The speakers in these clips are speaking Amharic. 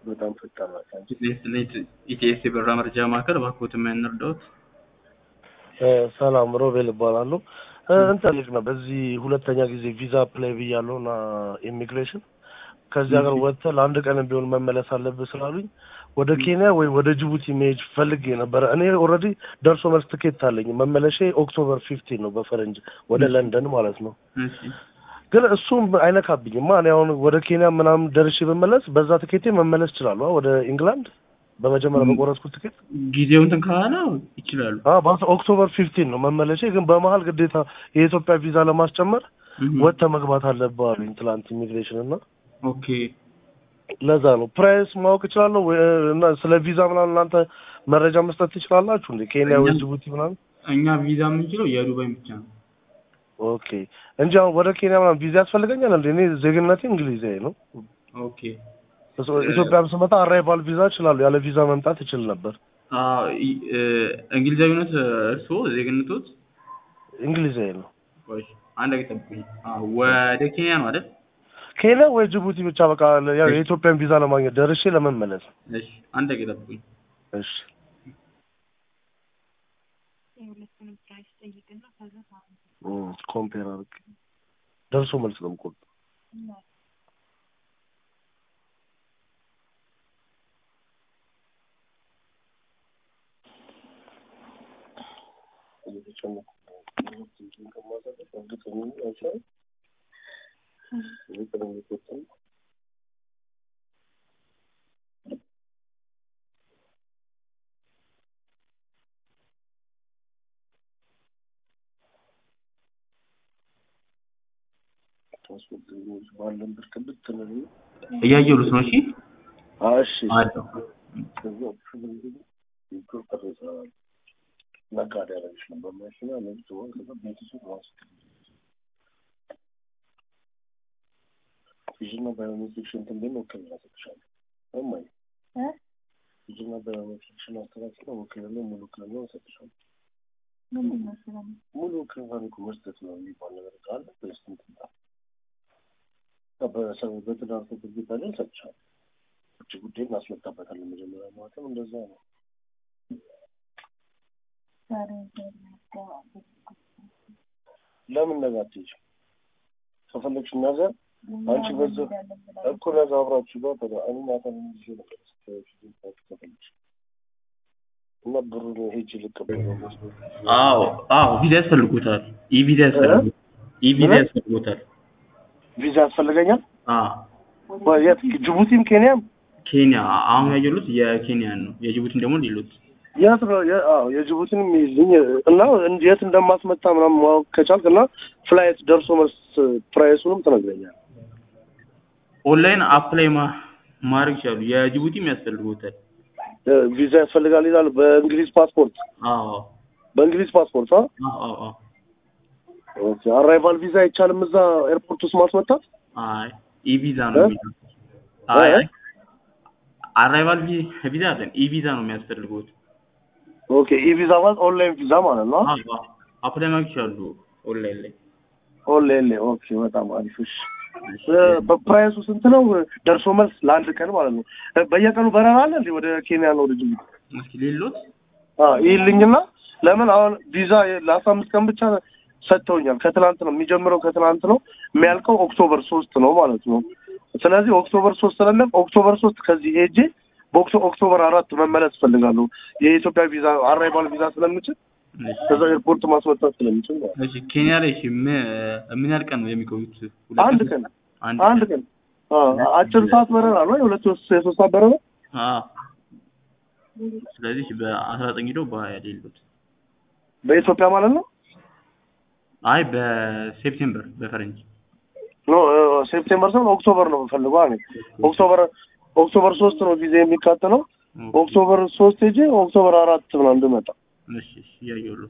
በጣም ፈጣን ናቸው። ኢቲኤስ የበረራ መረጃ ማዕከል እባክዎት የምንረዳዎት? ሰላም ሮቤል እባላለሁ። እንትን ልጅ ነው በዚህ ሁለተኛ ጊዜ ቪዛ አፕላይ ብያለሁ እና ኢሚግሬሽን ከዚህ ሀገር ወጥተህ ለአንድ ቀን ቢሆን መመለስ አለብህ ስላሉኝ ወደ ኬንያ ወይ ወደ ጅቡቲ መሄድ ፈልጌ ነበረ። እኔ ኦልሬዲ ደርሶ መልስ ትኬት አለኝ። መመለሼ ኦክቶበር ፊፍቲን ነው በፈረንጅ ወደ ለንደን ማለት ነው። እሺ ግን እሱም አይነካብኝማ። እኔ አሁን ወደ ኬንያ ምናምን ደርሼ ብመለስ በዛ ትኬቴ መመለስ እችላለሁ ወደ ኢንግላንድ በመጀመሪያ በቆረጥኩት ትኬት ጊዜው እንትን ካለ ይችላሉ። ኦክቶበር ፊፍቲን ነው መመለሼ። ግን በመሀል ግዴታ የኢትዮጵያ ቪዛ ለማስጨመር ወጥተህ መግባት አለብህ አሉኝ ትላንት ኢሚግሬሽን እና ኦኬ ለዛ ነው ፕራይስ ማወቅ እችላለሁ ወይ? እና ስለ ቪዛ ምናምን እናንተ መረጃ መስጠት ትችላላችሁ እንዴ? ኬንያ ወይ ጅቡቲ ምናምን? እኛ ቪዛ የምንችለው የዱባይ ብቻ ነው። ኦኬ እንጂ አሁን ወደ ኬንያ ምናምን ቪዛ ያስፈልገኛል እንዴ? እኔ ዜግነቴ እንግሊዛዊ ነው። ኦኬ ኢትዮጵያም ስመጣ አራይቫል ቪዛ እችላለሁ። ያለ ቪዛ መምጣት እችል ነበር። እንግሊዛዊነት እርስዎ ዜግነቶት? እንግሊዛዊ ነው። ቆይ አንድ ጊዜ ጠብቁኝ። ወደ ኬንያ ነው አይደል? ኬንያ ወይ ጅቡቲ ብቻ በቃ ያው የኢትዮጵያን ቪዛ ለማግኘት ደርሼ ለመመለስ። እሺ አንድ ጊዜ ጠብቁኝ። እሺ ኮምፔር አድርግ ደርሶ መልስ ነው የምቆርጥ እያየሉት ነው። እሺ እሺ አለው ነጋዴ ያደረግሽ ነበር ማሽና ለብቶ ቤተሰብ ራሱ ፊዥና ባዮሜትሪክሽን እንትን ወክልና ሰጥሻለሁ እማዬ ፊዥና ባዮሜትሪክሽን አስተካክለ ወክልና ሙሉ ውክልና ሰጥሻለሁ። ሙሉ ውክልና እኮ መስጠት ነው የሚባል ነገር ካለ ወይስ እንትን በትዳር ፍቅር ላይ ሰጥሻለሁ። ውጭ ጉዳይ እናስመጣበታለን። መጀመሪያ ማለትም እንደዛ ነው። ለምን ነገ አትሄጂም? ከፈለግሽ ነገ አንቺ በዛ እኮ ነገ አብራችሁ ጋር ተጋ እኔ ማታ ጊዜ ነበር ከፈለግሽ እና ብሩን ሄጅ ልቀበለው አዎ አዎ ቪዛ ያስፈልጉታል። ኢ ቪዛ ያስፈልጉታል። ኢ ቪዛ ያስፈልጉታል። ቪዛ ያስፈልገኛል። አዎ የት ጅቡቲም ኬንያም ኬንያ አሁን ያየሉት የኬንያን ነው። የጅቡቲን ደግሞ ሊሉት የት ነው? አዎ የጅቡቲን የሚይዝልኝ እና የት እንደማስመጣ ምናምን ማወቅ ከቻልክ እና ፍላይት ደርሶ መልስ ፕራይሱንም ትነግረኛል። ኦንላይን አፕላይ ማድረግ ይችላሉ። የጅቡቲም ያስፈልጉታል። ቪዛ ያስፈልጋል ይላል። በእንግሊዝ ፓስፖርት አዎ በእንግሊዝ ፓስፖርት አ አዎ አዎ ኦኬ። አራይቫል ቪዛ አይቻልም እዛ ኤርፖርት ውስጥ ማስመጣት? አይ ኢ ቪዛ ነው የሚለው። አይ አይ አራይቫል ቪዛ አይደለም ኢ ቪዛ ነው የሚያስፈልጉት። ኦኬ ኢ ቪዛ ማለት ኦንላይን ቪዛ ማለት ነው። አዎ አፕላይ ማድረግ ይችላሉ ኦንላይን ላይ። ኦንላይን ላይ ኦኬ። በጣም አሪፍ እሺ። በፕራይሱ ስንት ነው? ደርሶ መልስ ለአንድ ቀን ማለት ነው። በየቀኑ በረራ አለ እንዴ ወደ ኬንያ ነው ወደ ጅቡቲ? እስኪ ሌሎት አዎ ይልኝና ለምን አሁን ቪዛ ለአስራ አምስት ቀን ብቻ ሰጥተውኛል። ከትናንት ነው የሚጀምረው፣ ከትናንት ነው የሚያልቀው ኦክቶበር ሶስት ነው ማለት ነው። ስለዚህ ኦክቶበር ሶስት ስለለም ኦክቶበር ሶስት ከዚህ ሄጄ በኦክቶበር አራት መመለስ እፈልጋለሁ። የኢትዮጵያ ቪዛ አራይቫል ቪዛ ስለምችል ከዛ ኤርፖርት ማስወጣት ስለምችል ማለት ነው። እሺ ኬንያ ላይ እሺ ምን ያህል ቀን ነው የሚቆዩት? አንድ ቀን አንድ ቀን አጭር ሰዓት በረራ ነው። የሁለት የሶስት ሰዓት በረራ አዎ። ስለዚህ በአስራ ዘጠኝ ሄደው በሀያ ሌሉት በኢትዮጵያ ማለት ነው። አይ በሴፕቴምበር በፈረንጅ ኖ ሴፕቴምበር ሳይሆን ኦክቶበር ነው የምፈልገው። እኔ ኦክቶበር ኦክቶበር ሶስት ነው ጊዜ የሚካተለው። ኦክቶበር ሶስት ሄጄ ኦክቶበር አራት ምናምን እንድመጣ እሺ እሺ እያየሁለት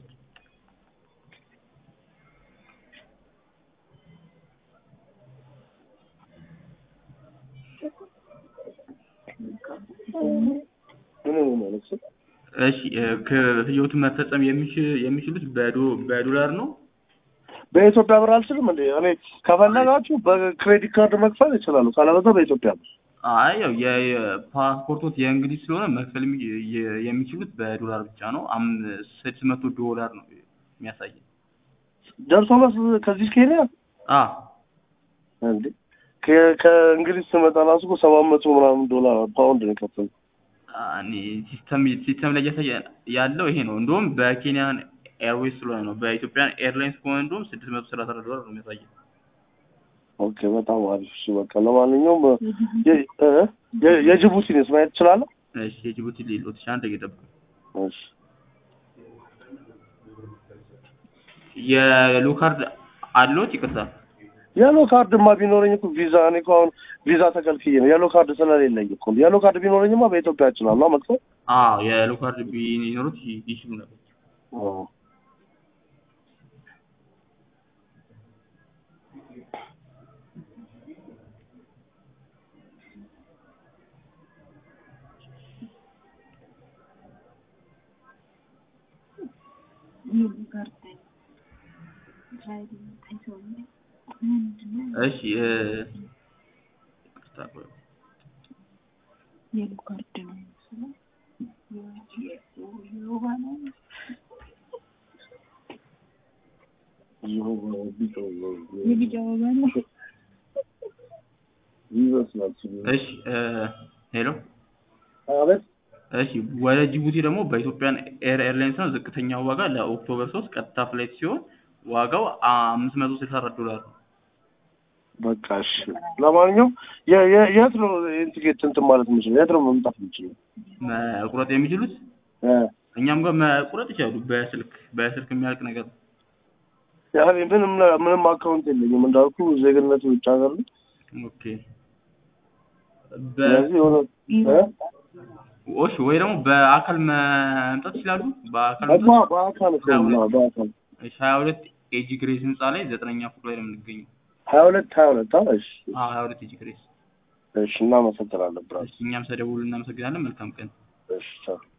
ምን ማለት ነው? እሺ ክፍያዎትን መፈጸም የሚችሉት በዶላር ነው? በኢትዮጵያ ብር አልችልም እንዴ? እኔ ከፈለጋችሁ በክሬዲት ካርድ መክፈል ይችላሉ። ካለበዛ በኢትዮጵያ ብር አይ ያው የፓስፖርቶት የእንግሊዝ ስለሆነ መክፈል የሚ- የ- የሚችሉት በዶላር ብቻ ነው። አም ስድስት መቶ ዶላር ነው የሚያሳየው። ደርሶ መልስ ከዚህ ኬንያ አ እንዴ ከ- ከእንግሊዝ ስመጣ ራሱ እኮ ሰባት መቶ ምናምን ዶላር ፓውንድ ነው የከፈልኩት። እኔ ሲስተም ሲስተም ላይ እያሳየ ያለው ይሄ ነው። እንደውም በኬንያን ኤርዌይስ ስለሆነ ነው። በኢትዮጵያን ኤርላይንስ ከሆነ እንደውም ስድስት መቶ ሰላሳ አራት ዶላር ነው የሚያሳየው። ኦኬ በጣም አሪፍ። እሺ በቃ ለማንኛውም የ- እ? የ- የጅቡቲንስ ማየት ትችላለህ? እሺ የጅቡቲ ሌሎት ሻ አንድ እየጠብቁ እሺ የሎ ካርድ አለዎት? ይቅርታ የሎ ካርድማ ቢኖረኝ እኮ ቪዛ እኔ እኮ አሁን ቪዛ ተከልክዬ ነው። የሎ ካርድ ስለሌለኝ እኮ የሎ ካርድ ቢኖረኝማ በኢትዮጵያ እችላለሁ መክፈል። አዎ የሎ ካርድ ቢኖሩት ይ- ይችሉ ነበር። አዎ። እሺ እ ይቅርታ ቆይ። የሎ ካርድ ነው የሚመስለው። የወባ ነው የቢጫ ወባ ነው። ይመስላል እሺ እ ሄሎ አቤት እሺ ወደ ጅቡቲ ደግሞ በኢትዮጵያን ኤር ኤርላይንስ ነው። ዝቅተኛው ዋጋ ለኦክቶበር ሶስት ቀጥታ ፍላይት ሲሆን ዋጋው አምስት መቶ ስልሳ አራት ዶላር ነው። በቃ እሺ። ለማንኛውም የ- የ- የት ነው ይሄን ቲኬት እንትን ማለት የምችለው? የት ነው መምጣት የምችለው? መቁረጥ የሚችሉት እ እኛም ጋር መቁረጥ ይችላሉ። በስልክ በስልክ የሚያልቅ ነገር ነው። ያኔ ምንም ምንም አካውንት የለኝም እንዳልኩ ዜግነት ውጭ ሀገር ነው። ኦኬ በ ስለዚህ የሆነ እ? እሺ ወይ ደግሞ በአካል መምጣት ይችላሉ። በአካል እኮ መምጣት በአካል እኮ ነው በአካል እሺ ሀያ ሁለት ኤጂ ግሬስ ህንፃ ላይ ዘጠነኛ ፎቅ ላይ ነው የምንገኘው። ሀያ ሁለት ሀያ ሁለት አዎ እሺ አዎ ሀያ ሁለት ኤጂ ግሬስ። እሺ እናመሰግናለን ብራስ እሺ እኛም ስለደወሉ እናመሰግናለን። መልካም ቀን። እሺ ቻው